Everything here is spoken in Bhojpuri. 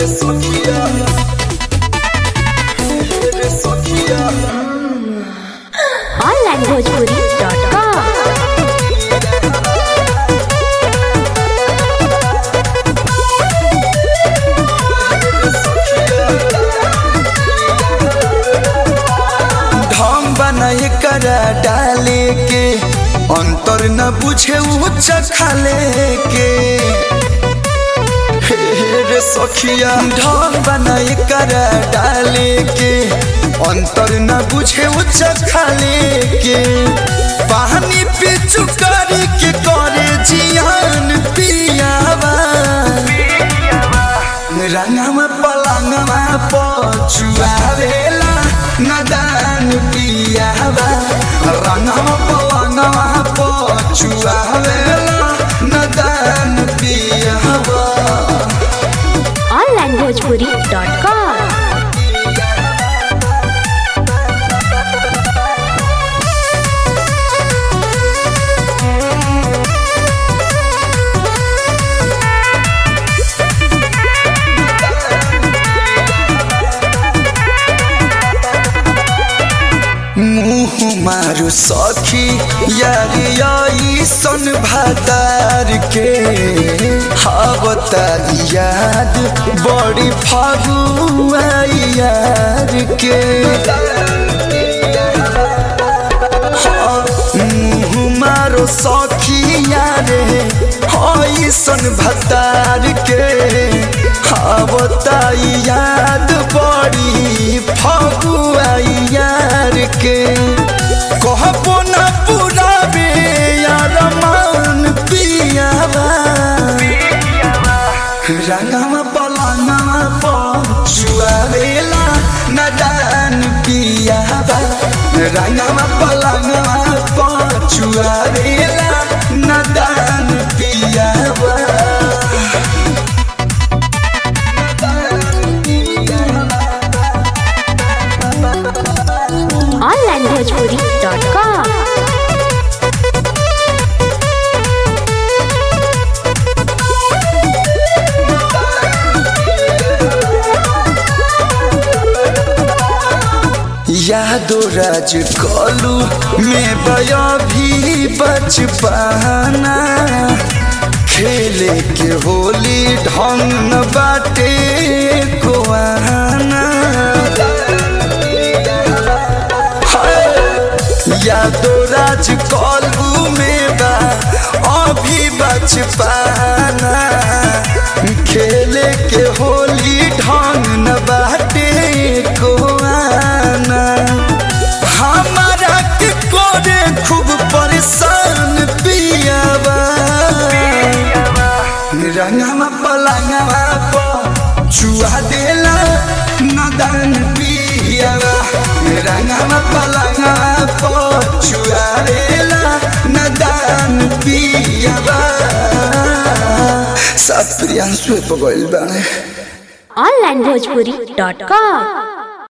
onlinebhojpuri.com ढंग बनाए करा डाले के अंतर न बुझे उच्च खाले के हे रे सखिया ढंग बनाए करा डाले के अंतर न बुझे उच्च खाले के पानी पे चुकारी के करे जियान पियावा रंगमा पलंगमा पछुआवेला नदान पियावा रंगमा पलंगमा पछुआवेला नदान पियावा onlinebhojpuri.com मुँह मारू सखी यारी सन भातार के हावता याद बड़ी फागुआ यार के मुँह मारो सखिया रे हई सन भतार के हावता याद बड़ी फगुआ यार के कहबो न पुराबे यार मान पियावा रंगमा पलंगमा पछुआवेला नदान पियावा रंगमा पलंगमा पछुआवेला नदान पियावा onlinebhojpuri.com यादो राज कलू में बया भी बचपना खेले के होली ढंग न बाटे कोआना यादो राज कलू में बा अभी बचपना खेले के होली ढंग न बाटे कोआना हमारा के कोरे खूब परेशान पियावा रंगमा पलंगवा पर चुआ देला नदन पियावा रंगमा पलंगवा पर चुआ देला नदन पियावा सब प्रियांशु पे गइल बाने onlinebhojpuri.com